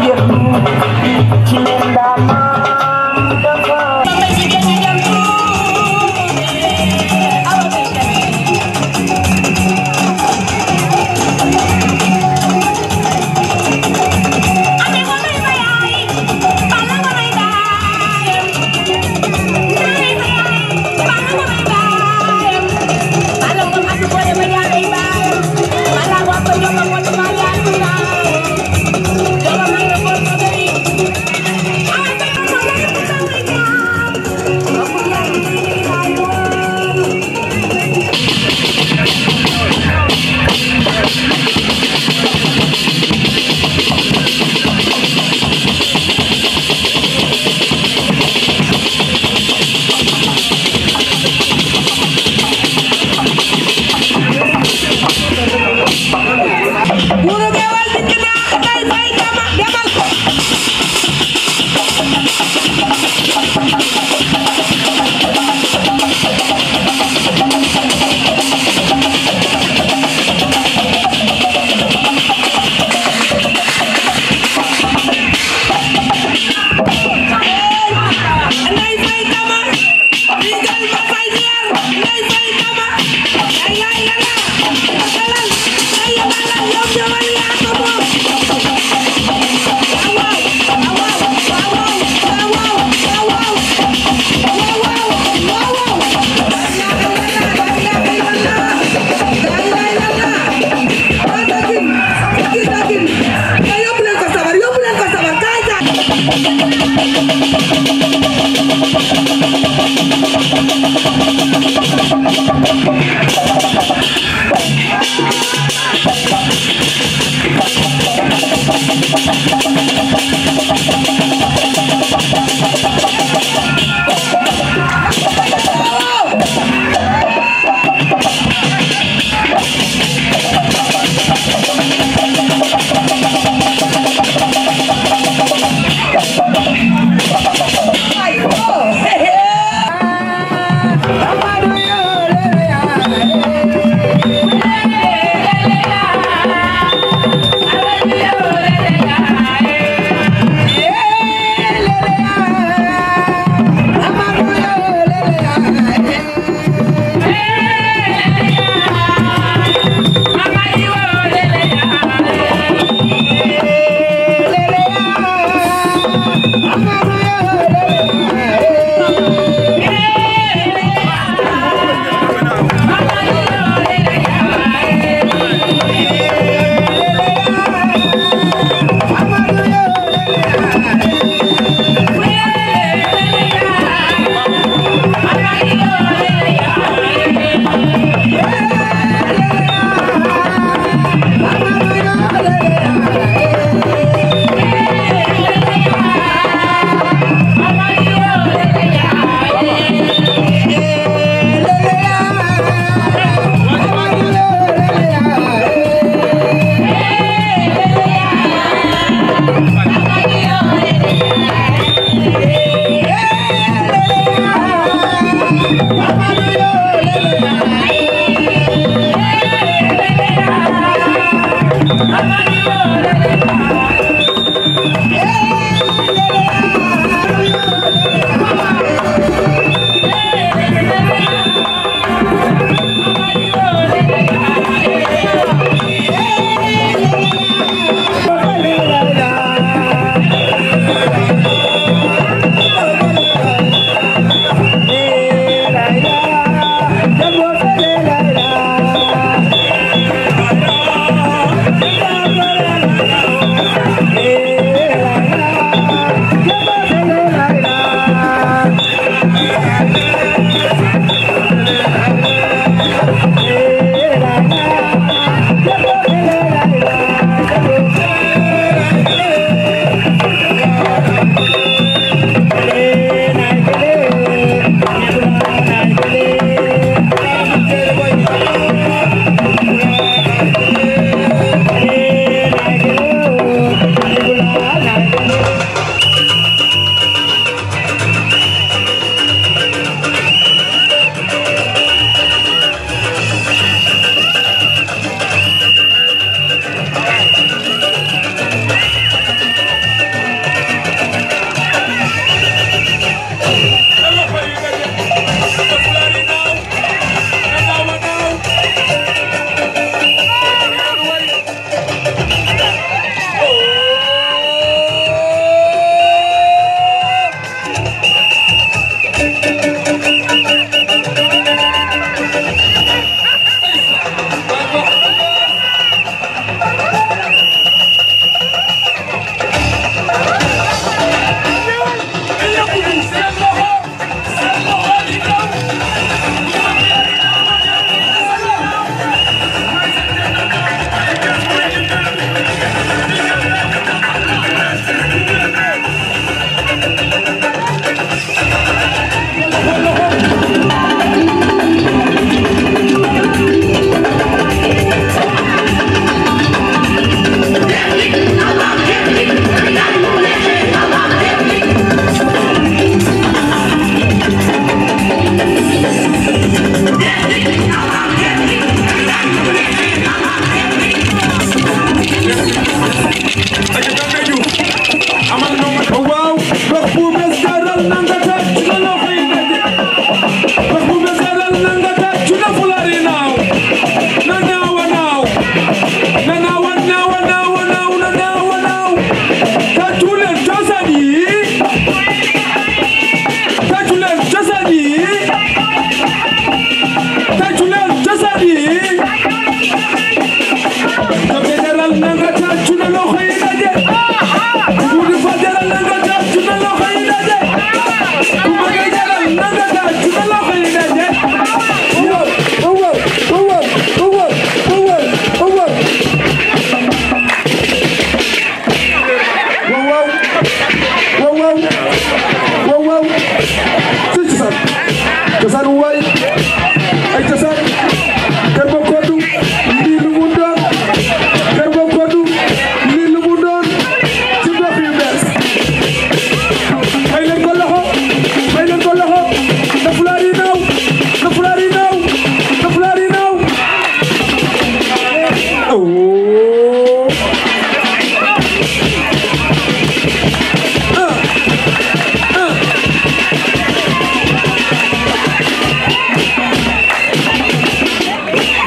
Yeah.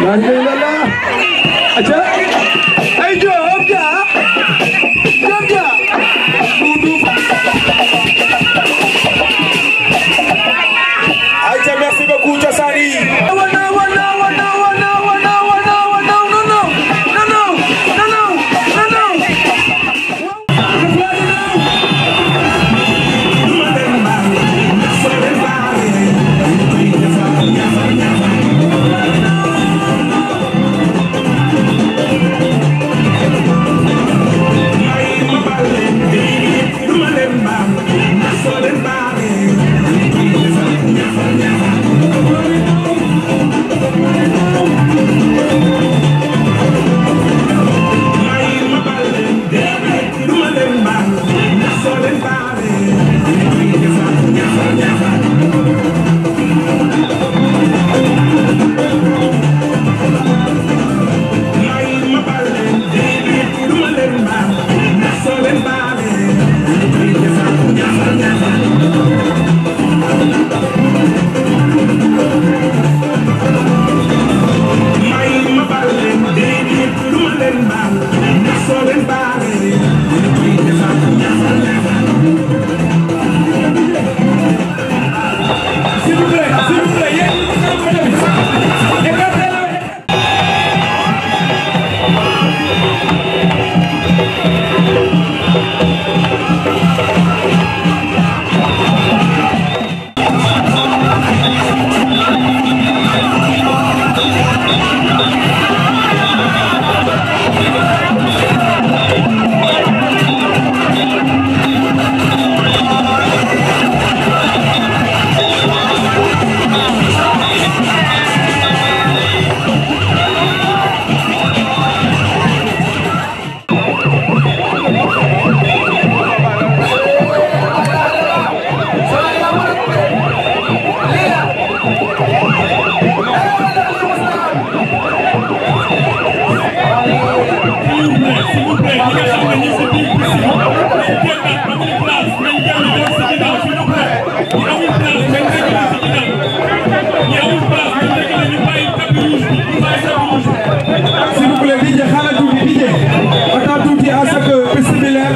La ilaha illallah. Aja. Ay Diop Dia. Diop Dia. Dudu. Aïcha, merci beaucoup, Jassani. Wana wana wana wana wana wana wana no no no no no no no no. S'il vous plaît, s'il vous plaît, yéen écartez la S'il vous plaît, DJ, xaaral tuuti DJ. Attends tuuti à ce que piste bi leer.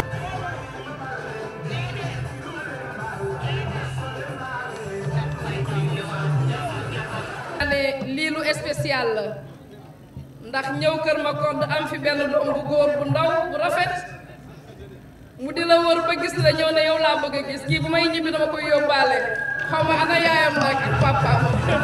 ne lii lu spécial la ndax ñëw kër ma kodd am fi benn doom bu góor bu ndaw bu rafet mu di la wër ba gis la ñëw ne yow laa bëgg a gis kii bu may ñibbi dama koy yóbbaale xaw ma ana yaayam nag ak papaam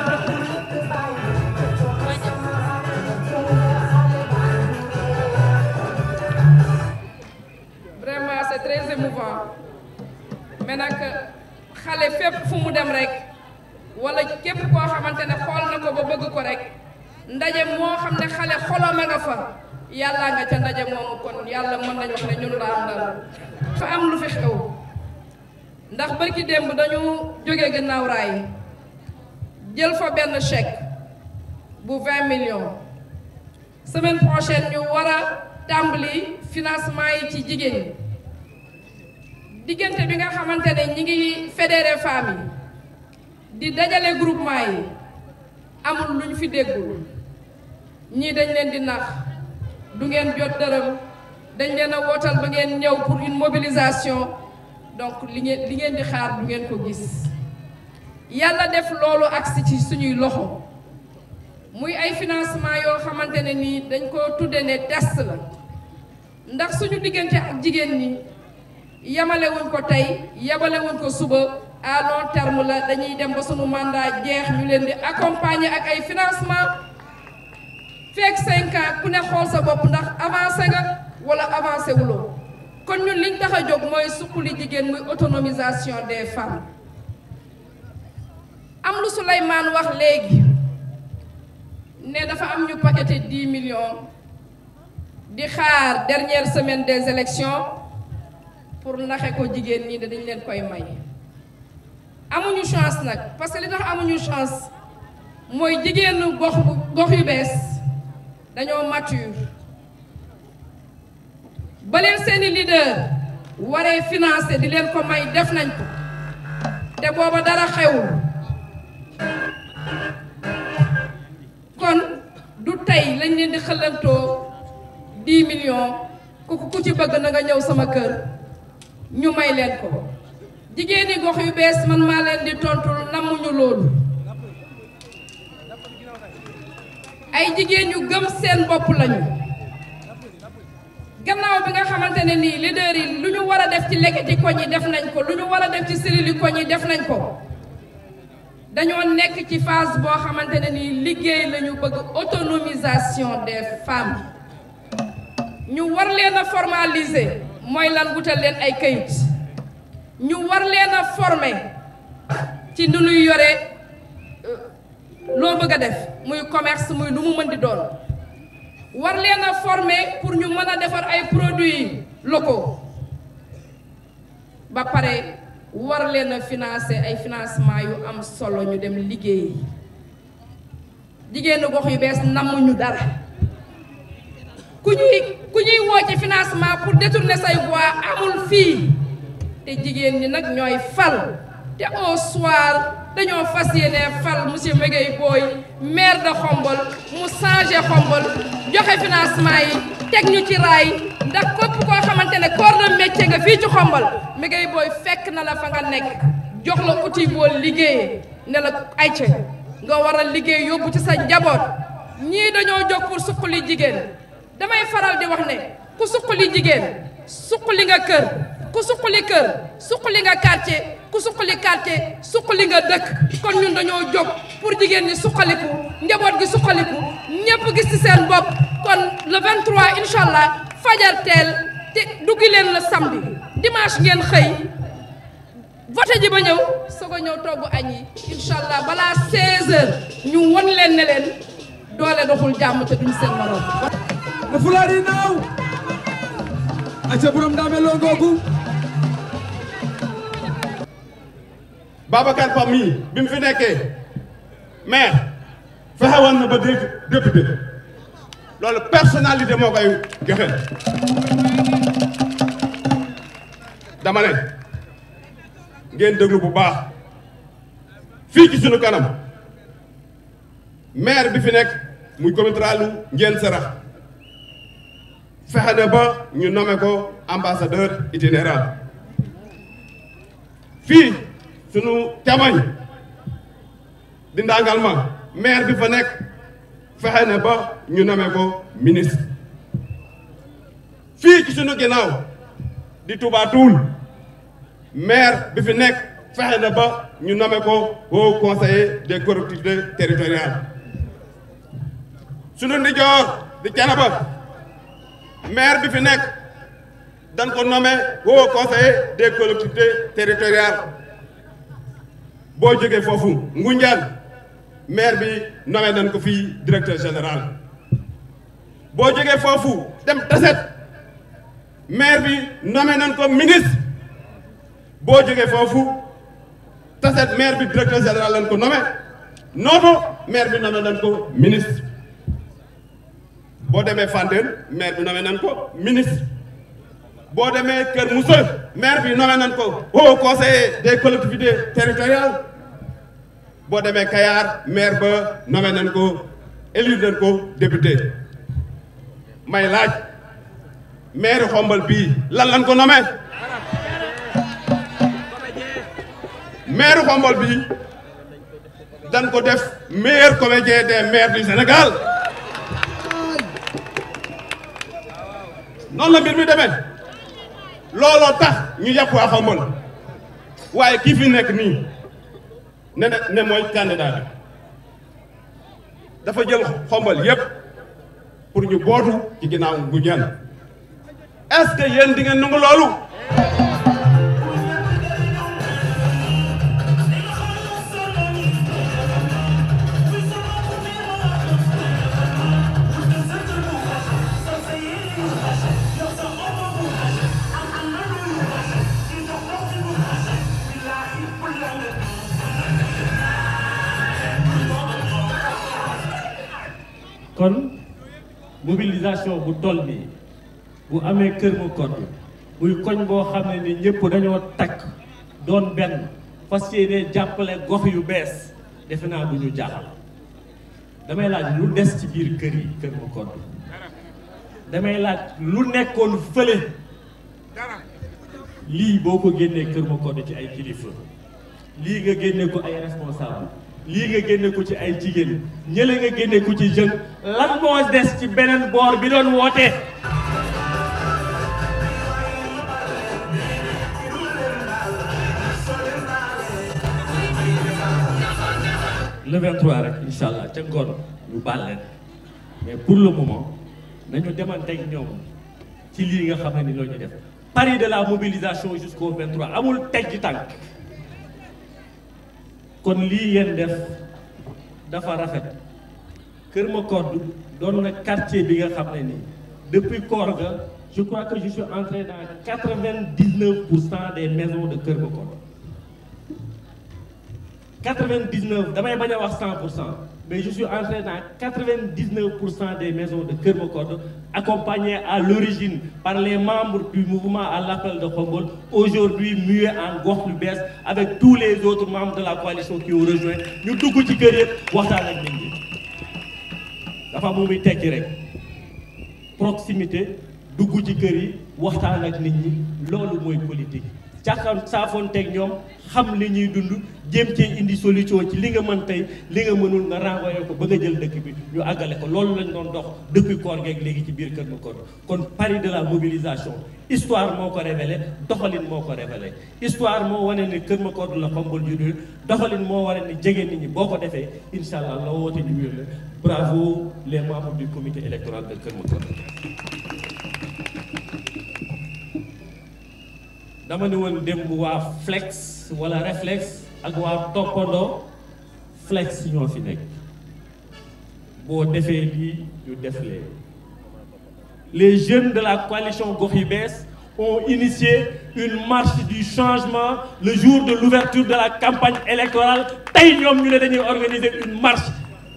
vraiment c'est très émouvant mais nag xale fépp fu mu dem rek wala képp koo xamante ne xool na ko ba bëgg ko rek ndaje moo xam ne xale xoloma nga fa yàlla nga ca ndaje moomu kon yàlla mën nañu wax ne ñun la àndal fa am lu fi xew ndax barki démb dañu jóge gannaaw raay jël fa benn chèque bu 20 millions semaine prochaine ñu war a tàmbali financement yi ci jigéen ñi diggante bi nga xamante ne ñi ngi fédéré femmes yi di dajale groupement yi amul lu ñu fi déggul ñii dañ leen di nax du ngeen jot dërëm dañ leen a wootal ba ngeen ñëw pour une mobilisation donc li ngeen li ngeen di xaar du ngeen ko gis yàlla def loolu agsi ci suñuy loxo muy ay financement yoo xamante ne nii dañ ko tudde ne test la ndax suñu diggante ak jigéen ñi yamalewuñ ko tey yamalewuñ ko suba à long terme la dañuy dem ba sunu mandat jeex ñu leen di accompagner ak ay financement fekk cinq ans ku ne xool sa bopp ndax avancé nga wala avancé wuloo kon ñun liñ tax a jóg mooy suqali jigéen muy autonomisation des femmes am lu Souleymane wax léegi ne dafa am ñu paqueté 10 millions di xaar dernière semaine des élections pour naxe ko jigéen ñi dañ leen koy may amuñu chance nag parce que li tax amuñu chance mooy jigéenu gox bu gox yu bees dañoo mature ba leen seeni leader waree financé di leen ko may def nañ ko te booba dara xewul kon du tey lañ leen di xëlantoo 10 millions ku ku ci bëgg na nga ñëw sama kër ñu may leen ko jigéeni gox yu bees man maa leen di tontul namuñu loolu ay jigéen yu gëm seen bopp lañu gannaaw bi nga xamante ne nii leader yi lu ñu war a def ci lekkati koñ yi def nañ ko lu ñu war a def ci sirili koñ yi def nañ ko dañoo nekk ci phase boo xamante ne nii liggéey la ñu bëgg autonomisation des femmes ñu war leen a formaliser mooy lan wutal leen ay kayit ñu war leen a former ci nu ñuy yore loo bëgg a def muy commerce muy lu mu mën di doon war leen a former pour ñu mën a defar ay produits locaux ba pare war leen a financer ay financement yu am solo ñu dem liggéey jigéenu gox yu bees namuñu dara ku ñuy ku ñuy woo ci financement pour détourner say voix amul fii te jigéen ñi nag ñooy fal te au soir dañoo fas yéene fal monsieur Mégay Boy maire de Xombol mu changé Xombol joxe financement yi teg ñu ci raay ndax képp koo xamante ne corps de métier nga fii ci Xombol Mégay Boy fekk na la fa nga nekk jox la outil boo liggéeyee ne la ayca nga war a liggéey yóbbu ci sa njaboot ñii dañoo jóg pour suqali jigéen damay faral di wax ne ku suqali jigéen suqali nga kër ku suqali kër suqali nga quartier ku suqali quartier suqali nga dëkk kon ñun dañoo jóg pour jigéen ñi suqaliku njaboot gi suqaliku ñépp gis ci seen bopp kon le 23 incha allah fajar teel te duggi leen le samedi dimanche ngeen xëy voté ji ba ñëw soog a ñëw togg añ yi incha allah balaa 16h ñu won leen ne leen doole doxul jàmm te duñ seen morom. na fulaari naaw aca borom daame loo googu Babacar Pam mii bi mu fi nekkee maire fexe woon na ba dégg député loolu personnalité moo koy joxe dama ne ngeen déglu bu baax fii ci sunu kanam maire bi fi nekk muy communauté ngeen sarax fexe na ba ñu nommé ko ambassadeur itinérant fii sunu camañ di ndàngal ma maire bi fa nekk fexe na ba ñu nommé ko ministre fii ci sunu ginnaaw di Touba Toul maire bi fi nekk fexe na ba ñu nommé ko haut conseiller des collectivités territoriales sunu ndijoor di Thiénaba maire bi fi nekk dañ ko nommé haut conseiller des collectivités territoriales boo jógee foofu Ngoundiane maire bi nommé nañ ko fii directeur général boo jógee foofu dem Tassette maire bi nommé nañ ko ministre boo jógee foofu Tassette maire bi directeur général lañ ko nommé Noto maire bi nommé nañ ko ministre boo demee Fandène maire bi nommé nañ ko ministre boo demee Kër Moussa maire bi nommé nañ ko haut conseiller des collectivités territoriales boo demee Kayar maire ba nommé nañ ko élu nañ ko député may laaj maire xombal bii lan lañ ko nommé maire xombal bii dañ ko def meilleur comédien des maires du Sénégal noonu la mbir mi demee looloo tax ñu yàpp waa xombal waaye kii fi nekk nii ne ne mooy candidat bi dafa jël xombal yépp pour ñu bootu ci ginnaaw Ngoundiane est-ce que yéen di ngeen nangu loolu kon mobilisation bu toll nii bu amee kër mu kon muy koñ boo xam ne ni ñëpp dañoo takk doon benn fas yéene jàppale gox yu bees defe naa du ñu jaaxal damay laaj lu des ci biir kër yi kër ma kodd damay laaj lu nekkoon fële lii boo ko génnee kër ma kodd ci ay kilifa lii nga génne ko ay responsable lii nga génne ko ci ay jigéen ñële nga génne ko ci jeune lan moo des ci beneen boor bi doon woote le 23 rek incha allah ca ngoon ñu baal leen mais pour le moment nañu demanteeg ñoom ci lii nga xam ne ni loolu ñu def pari de la mobilisation jusqu'au 23 amul teggi tànk kon lii ngeen def dafa rafet Kër Makoddu doon na quartier bi nga xam ne nii depuis koor ga je crois que je suis entré dans quatre-vingt-dix-neuf pour cent des maisons de Kër Makoddu quatre-vingt-dix-neuf damay bañ a wax cent pour cent mais je suis entré dans quatre-vingt-dix-neuf pour cent des maisons de Kër Makoddu accompagnées à l'origine par les membres du mouvement à l'appel de Khombole aujourd'hui muets en gox lu bees avec tous les autres membres de la coalition qui ont rejoint ñu dugg ci kër yëpp waxtaan ak nit ñi dafa mu muy tekki rek proximité dugg ci kër yi waxtaan ak nit ñi loolu mooy politique càkkan saafoonteeg ñoom xam li ñuy dund jéem cee indi solution ci li nga mën tey li nga mënul nga renvoyé ko ba nga jël dëkk bi ñu àggale ko loolu lañ doon dox depuis koor geeg léegi ci biir Kër Makoddu kon pari de la mobilisation histoire moo ko révélé doxalin moo ko révélé histoire moo wane ni Kër Makoddu la Khombole juddu doxalin moo wane ni jege nit ñi boo ko defee incha allah la woote ñu wér la bravo les membres du comité électoral de Kër Makoddu dama ne woon démb waa flex wala réflexe ak waa toppandoo flex ñoo fi nekk boo defee lii ñu def lee les jeunes de la coalition Gox Yu Bees ont initié une marche du changement le jour de l'ouverture de la campagne électorale tey ñoom ñu ne dañuy organiser une marche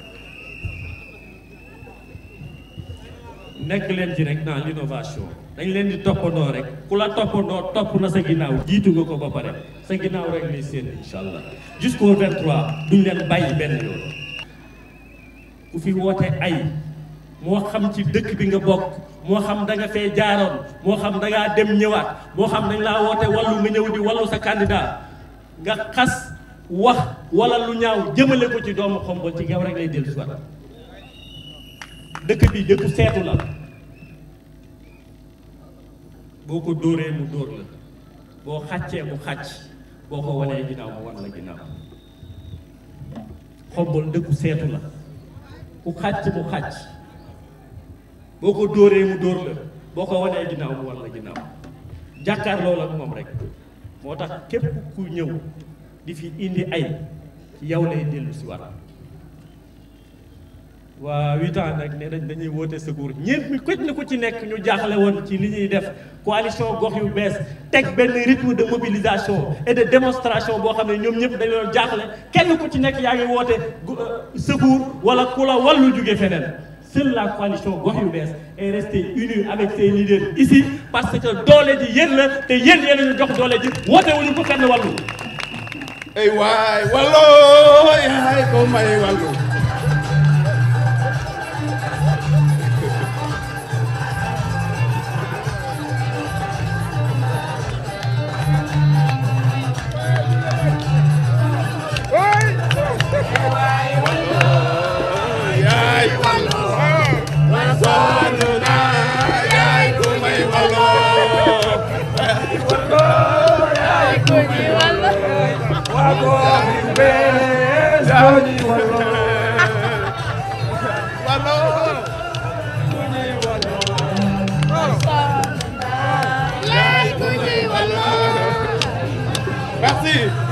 nekk leen ci rek dans l'innovation dañ leen di toppandoo rek ku la toppandoo topp na sa ginnaaw jiitu nga ko ba pare sa ginnaaw rek lay seen incha allah jusqu'au 23 duñ leen bàyyi benn yoon ku fi woote ay moo xam ci dëkk bi nga bokk moo xam da nga fee jaaroon moo xam da ngaa dem ñëwaat moo xam dañ laa woote wallu nga ñëw di wallu sa candidat nga xas wax wala lu ñaaw jëmale ko ci doomu Khombole ci yow rek lay dellu si waat dëkk bi dëkku seetu la boo ko dóoree mu dóor la boo xàccee mu xàcc boo ko wanee ginnaaw mu wan la ginnaaw Khombole dëkku seetu la ku xàcc mu xàcc boo ko dóoree mu dóor la boo ko wanee ginnaaw mu wan la ginnaaw jàkkaarloo la moom rek moo tax képp ku ñëw di fi indi ay ci yow lay dellu si waat waa huit ans nag nee nañ dañuy woote secours ñeent mi koj na ku ci nekk ñu jaaxle woon ci li ñuy def coalition gox yu bees teg benn rythme de mobilisation et de démonstration boo xam ne ñoom ñëpp dañu doon jaaxle kenn ku ci nekk yaa ngi woote secours wala ku la wallu jóge feneen seule la coalition gox yu bees est restée unie avec ses leaders ici parce que doole ji yéen la te yéen yéen a ñu jox doole ji woote wuñu ko kenn wallu ey waay wallo yaay ko may wallu yaay wallu sonn naa yaay ko may wallo wallo merci